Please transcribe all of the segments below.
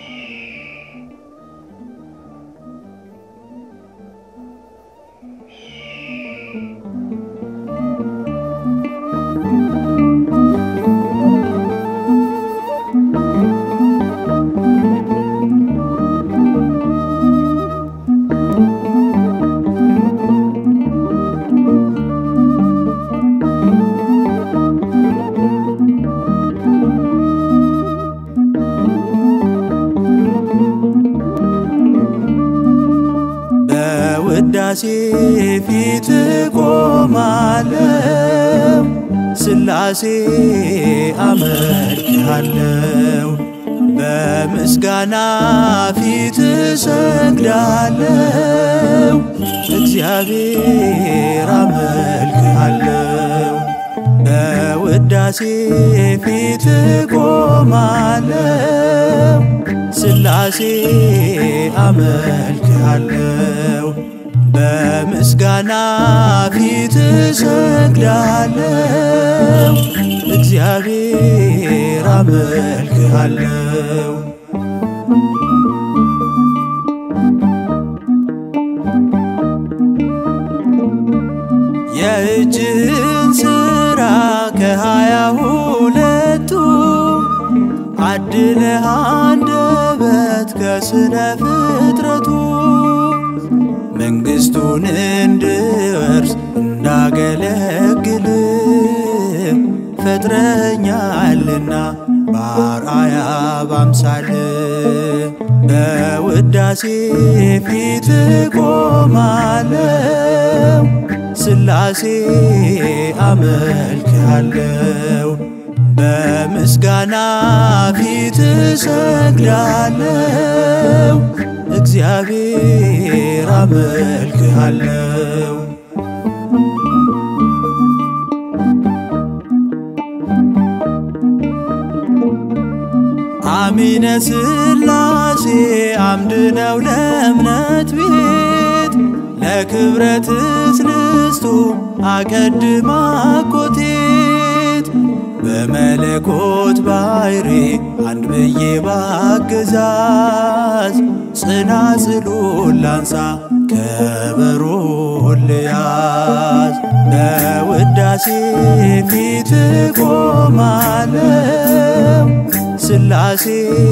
በውዳሴ ፊት ቆማለው ስላሴ አመልክሃለው በምስጋና ፊት ሰግዳለው እግዚአብሔር አመልክሃለው በውዳሴ ፊት ቆማለው ስላሴ አመልክሃለው በምስጋና ፊት ሰግዳለው እግዚአብሔር አመልክሃለው የእጅህን ሥራ ከሃያ ሁለቱ አድለህ አንደበት ከስነ ፍጥረቱ መንግሥቱን እንድወርስ እንዳገለግል ፈጥረኛልና በአርአያ ባምሳል በውዳሴ ፊት ቆማለው ስላሴ አመልክሃለው በምስጋና ፊት ሰግዳለው እግዚአብሔር አመልክሃለው አሚነ ስላሴ አምድ ነው ለእምነት ቤት ለክብረ ትስልስቱ አቀድማ ኮቴት በመለኮት ባሕሪ አንድ ብዬ ባገዛዝ ጽናጽሉን ላንሳ ከበሮን ልያዝ በውዳሴ ፊት ቆማለው ስላሴ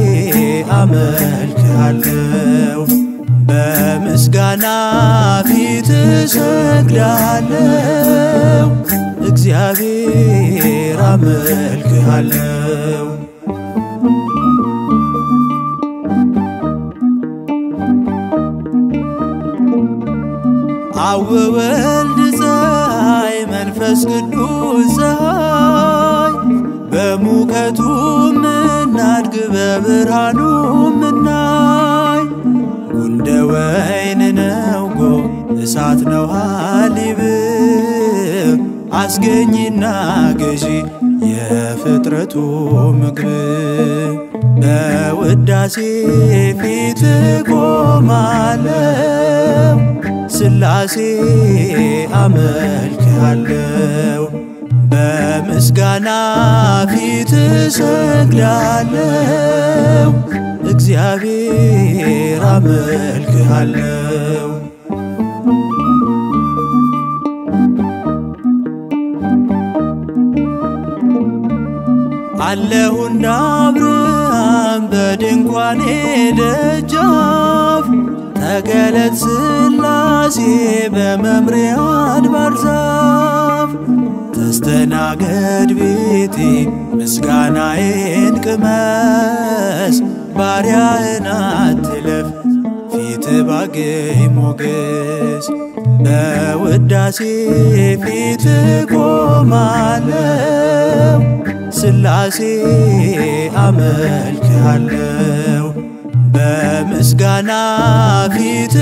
አመልክሃለው በምስጋና ፊት ሰግዳለው እግዚአብሔር አመልክሃለው አወወልድ ፀሐይ መንፈስ ቅዱስ ፀሐይ በሙቀቱ ምናድግ በብርሃኑ ምናይ ጉንደ ወይን ነው ጎ እሳት ነው ሀሊብ አስገኝና ገዢ የፍጥረቱ ምግብ በውዳሴ ፊት ቆማለው ስላሴ አመልክሃለው በምስጋና ፊት ሰግዳለው እግዚአብሔር አመልክሃለው አለሁ እንደ አብርሃም በድንኳኔ ደጃፍ ተገለጥ ስላሴ በመምሪያ አድባር ዛፍ ተስተናገድ ቤቴ ምስጋናዬን ቅመስ ባሪያህን አትለፍ ፊት ባገኝ ሞገስ በውዳሴ ፊት ቆማለው ስላሴ አመልክሃለው በምስጋና ፊት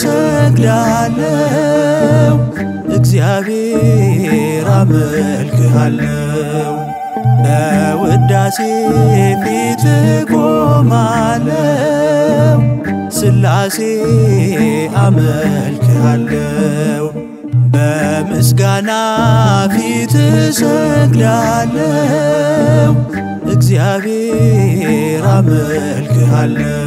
ሰግዳለው እግዚአብሔር አመልክሃለው በውዳሴ ፊት ቆማለው ስላሴ አመልክሃለው በምስጋና ፊት ሰግዳለው እግዚአብሔር አመልክሃለው